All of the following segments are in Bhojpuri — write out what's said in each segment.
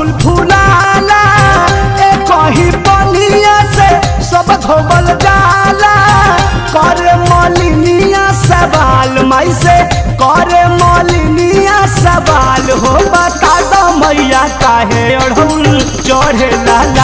फूल फूलाला ए कहीं पनिया से सब धोबल जाला करे मलिनिया सवाल माई से करे मलिनिया सवाल हो बता दो मैया काहे अढ़ौल चढ़े लाला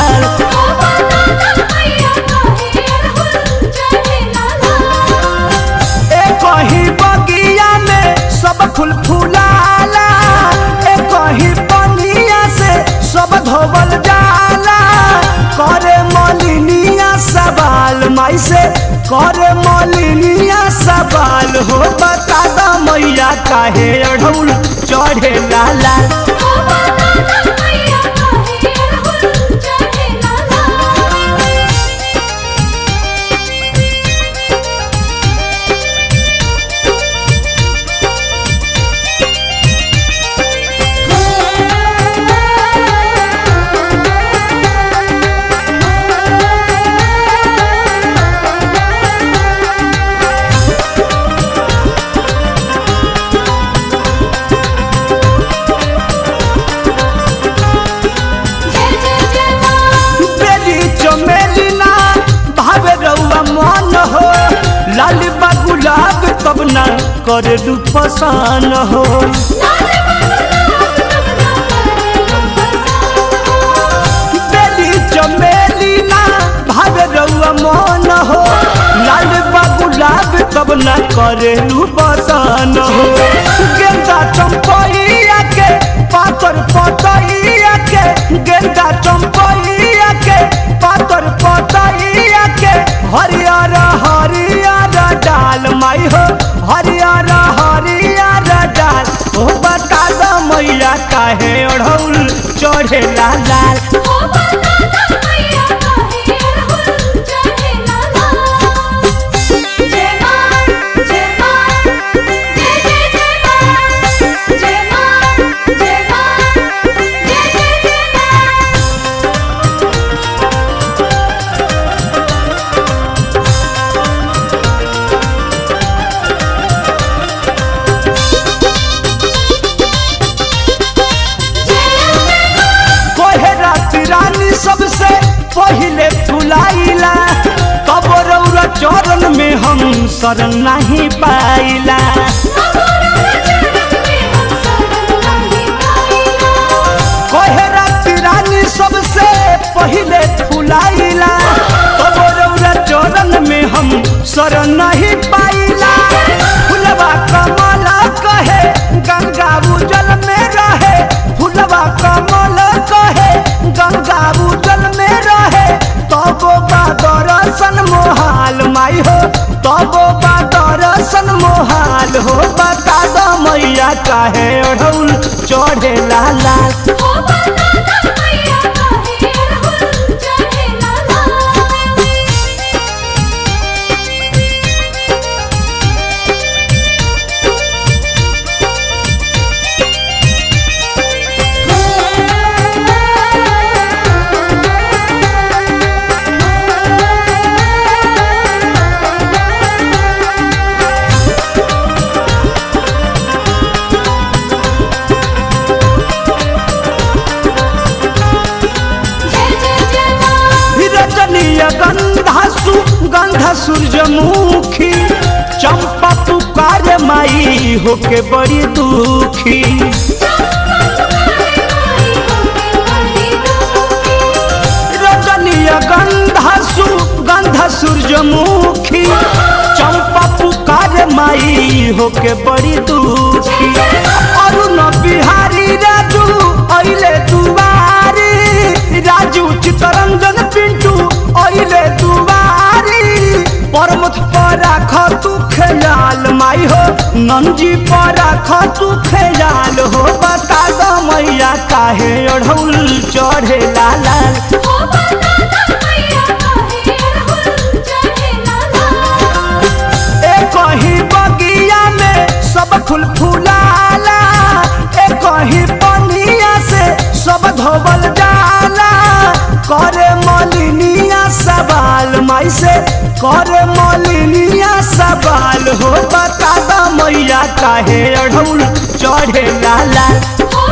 ए कहीं बगिया में सब फूल फूलाला ए कहीं पनिया से सब धोबल जाला करे मलिनिया सवाल माई से करे मलिनिया सवाल हो बता दो मैया काहे अढ़ौल चढ़े लाला बेली चमेली ना भावे रउआ मन हो लाल बा गुलाब तब ना करे दू पसान हो बेली चमेली ना भावे रउआ मन हो लाल बा गुलाब तब ना करे दू पसान हो गेंदा चंपैया के पातर पतैया के गेंदा चंपैया के पातर पतैया के हरियर हरियर डाल माई हो हरियर हरियर डाल ओ बता दो मैया काहे ओढ़ौल चढ़े लाल लाल कोहे राती रानी सबसे पहिले फुलाइला तब रौरा चरण में हम शरण नहीं पाइला कोहे राती रानी सबसे पहिले फुलाइला तब रौरा चरण में हम शरण नहीं पाइला फुलवा कमल कहे गंगा उजल में रहे फुलवा कमल कहे गंगा उजल में रहे तब बा दर्शन मोहाल माई हो तब बा दर्शन मोहाल हो बता दो मैया काहे ओढ़ौल चढ़े लाल लाल रजनीय गंधा सु गंध सूरजमुखी चंपा पुकार माई होके बड़ी दुखी रजनीय गंधा सु गंध सूरजमुखी चंपा पुकार माई होके बड़ी दुखी अरुण बिहारी राजू अइले दुआरी राजू चितरंजन पिंटू अइले दुआरी परमथ पर राख तू खेलाल माई हो नंजी पर राख तू खेलाल हो बता दो मैया काहे ओढ़ौल चढ़े लाल लाल ए कहीं बगिया में सब फूल फूलाला ए कहीं पनिया से सब धोबल जाला करे मलिनिया सवाल माई से करे मलिनिया सवाल हो बता दो मैया काहे अढ़ौल चढ़े लाल लाल हो